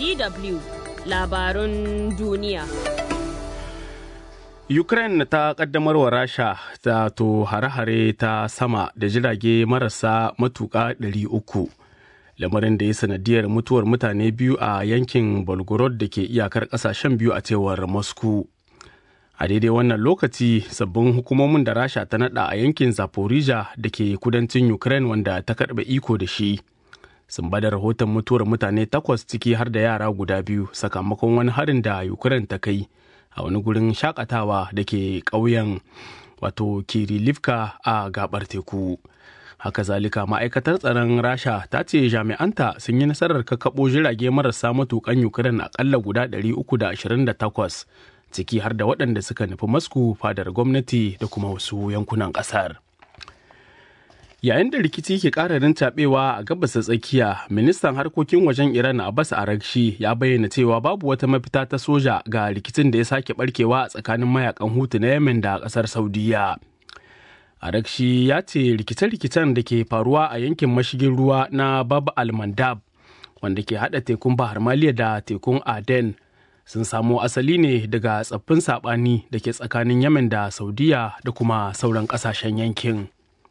DW labarun duniya. Ukraine ta kaddamar wa Rasha ta to hare-hare ta sama da jirage marasa matuƙa 300 lamarin da ya sanadiyar mutuwar mutane biyu a yankin Belgorod da ke iyakar ƙasashen biyu a cewar Moscow. A daidai wannan lokaci sabbin hukumomin da Rasha ta nada a yankin Zaporizhia da ke kudancin Ukraine wanda ta karɓe iko da shi. Sun bada rahoton mutuwar mutane takwas ciki har da yara guda biyu sakamakon wani harin da Ukraine ta kai. a wani gurin shakatawa da ke ƙauyen wato kirilivka a gabar teku haka zalika ma'aikatar tsaron rasha ta ce jami'anta sun yi nasarar kakkaɓo jirage marasa matukan ukraine akalla guda 328 ciki har da waɗanda suka nufi masku fadar gwamnati da kuma wasu yankunan ƙasar yayin da rikici ke ƙara rincaɓewa a gabas tsakiya ministan harkokin wajen iran abbas arakshi ya bayyana cewa babu wata mafita ta soja ga rikicin da ya sake barkewa a tsakanin mayakan hutu na yemen da ƙasar saudiya arakshi ya ce rikice-rikicen da ke faruwa a yankin mashigin ruwa na bab al-mandab wanda ke haɗa tekun bahar maliya da tekun aden sun samo asali ne daga tsaffin saɓani da ke tsakanin yemen da saudiya da kuma sauran ƙasashen yankin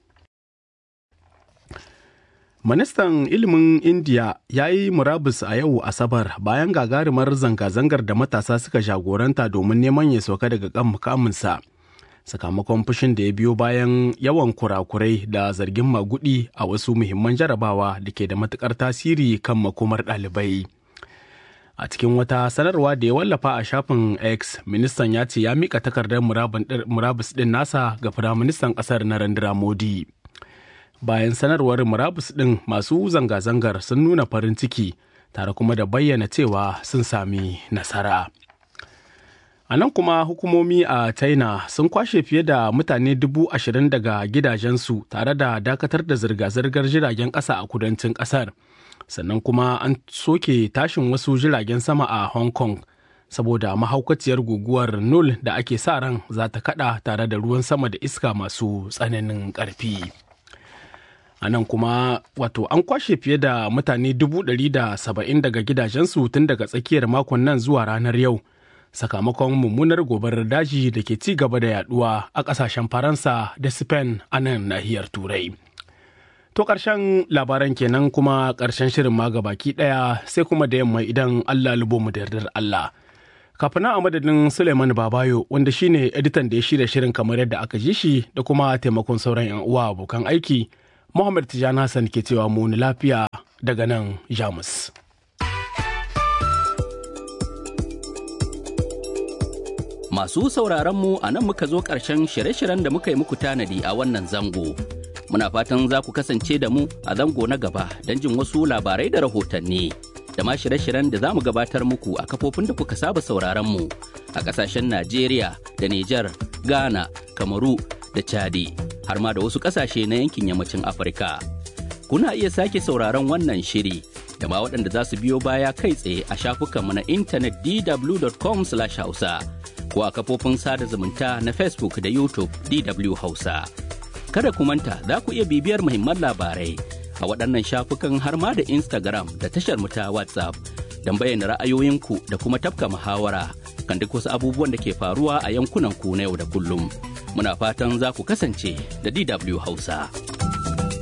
Ministan ilimin Indiya ya yi murabus a yau Asabar bayan gagarumar zanga-zangar da matasa suka jagoranta domin neman ya sauka daga kan mukaminsa. Sakamakon fushin da ya biyo bayan yawan kurakurai da zargin magudi a wasu muhimman jarabawa da ke da matukar tasiri kan makomar ɗalibai. A cikin wata sanarwa da ya wallafa a shafin X, ministan ya ce ya mika takardar murabus ɗin nasa ga Firaministan ƙasar Narendra Modi. bayan sanarwar murabus ɗin masu zanga-zangar sun nuna farin ciki tare kuma da bayyana cewa sun sami nasara. A nan kuma hukumomi a China sun kwashe fiye da mutane dubu ashirin daga gidajensu tare da dakatar da zirga-zirgar jiragen ƙasa a kudancin ƙasar. Sannan kuma an soke tashin wasu jiragen sama a Hong Kong saboda mahaukaciyar guguwar Nul da ake sa ran za ta kada tare da ruwan sama da iska masu tsananin ƙarfi. a nan kuma wato an kwashe fiye da mutane dubu ɗari da saba'in daga gidajensu tun daga tsakiyar makon nan zuwa ranar yau sakamakon mummunar gobarar daji da ke ci gaba da yaduwa a ƙasashen faransa da spain a nan nahiyar turai to ƙarshen labaran kenan kuma ƙarshen shirin ma baki ɗaya sai kuma da yamma idan allah lubo mu da yardar allah kafin a madadin suleiman babayo wanda shine editan da ya shirya shirin kamar yadda aka ji shi da kuma taimakon sauran 'yan uwa abokan aiki Muhammad Tijjani Hassan ke cewa mu lafiya daga nan Jamus. Masu sauraron mu a nan muka zo ƙarshen shirye-shiryen da muka yi muku tanadi a wannan zango. Muna fatan za ku kasance da mu a zango na gaba don jin wasu labarai da rahotanni. Da ma shirye-shiryen da za mu gabatar muku a kafofin da kuka saba sauraron mu a ƙasashen Najeriya da Nijar, Ghana, Kamaru da Chadi. har ma da wasu ƙasashe na yankin yammacin Afirka. Kuna iya sake sauraron wannan shiri da ma waɗanda za su biyo baya kai tsaye a shafukanmu na intanet dw.com/hausa ko a kafofin sada zumunta na Facebook da YouTube DW Hausa. Kada ku manta za ku iya bibiyar muhimman labarai a waɗannan shafukan har ma da Instagram da tashar mu ta WhatsApp don bayyana ra'ayoyinku da kuma tafka muhawara kan duk wasu abubuwan da ke faruwa a yankunan ku na yau da kullum. muna fatan za ku kasance da DW Hausa.